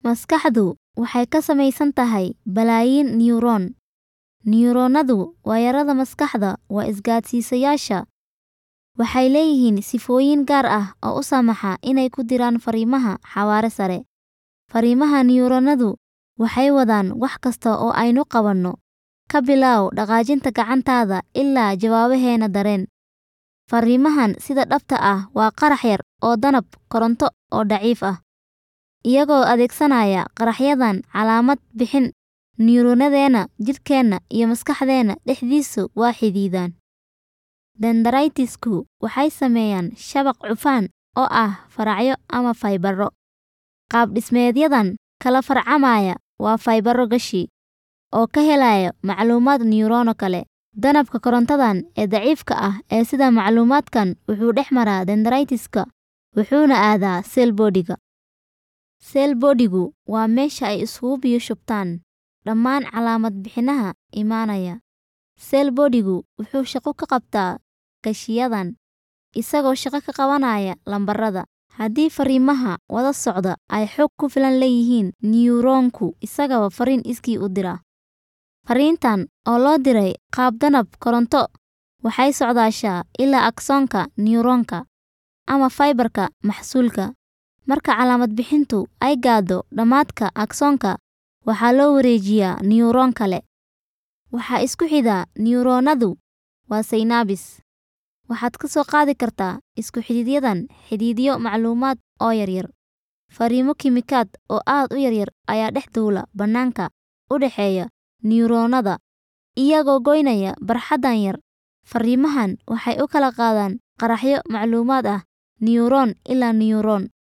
Maskaxdu waxay ka samaysan tahay balaayiin neyroon. Neyroonnadu waayarada maskaxda waa isgaadhsiisayaasha. Waxay leeyihiin sifooyin gaar ah oo u saamaxa inay ku diraan fariimaha xawaare sare. Fariimaha neyroonnadu waxay wadaan wax kasta oo aynu qabanno, ka bilow dhaqaajinta gacantaada ilaa jawaabaheena dareen. Fariimahan sida dhabta ah waa qarax yar oo danab koronto oo daciif ah. Iyagoo adeegsanaya qaraxyadan calaamad bixin, neyroonnadeena jidhkeena iyo maskaxdeena dhexdiisu waa xidhiidhaan. Dendrites-ku waxay sameeyaan shabaq cufan oo ah faracyo ama faybaro. Qaab-dhismeedyadan kala farcamaya waa faybaro gashi, oo ka helaya macluumaad neyroonno kale. Danabka korontadan ee daciifka ah ee sida macluumaadkan wuxuu dhex maraa dendrites-ka wuxuuna aadaa cell body-ga. Cell body-gu waa meesha ay isugu biyo shubtaan dhammaan calaamad bixinaha imanaya. Cell body-gu wuxuu shaqo ka qabtaa gashiyadan, isagoo shaqo ka qabanaya lambarada. Haddii fariimaha wada socda ay xog ku filan leeyihiin, neyroonku isagaba fariin iskii u dira. Fariintan oo loo diray qaab danab koronto waxay socdaasaa ilaa axon-ka neyroonka ama faybarka maxsuulka. Marka calaamad bixintu ay gaadho dhamaadka axon-ka, waxaa loo wareejiyaa neyroon kale. Waxa isku xidha neyroonnadu waa synapses. Waxaad ka soo qaadi kartaa isku xidhidyadan xididyo macluumaad oo yaryar. Fariimo kiimikaad oo aad u yaryar ayaa dhex duula bannaanka u dhexeeya neyroonnada, iyagoo goynaya barxaddan yar. Fariimahan waxay u kala qaadaan qaraxyo macluumaad ah neyroon ilaa neyroon.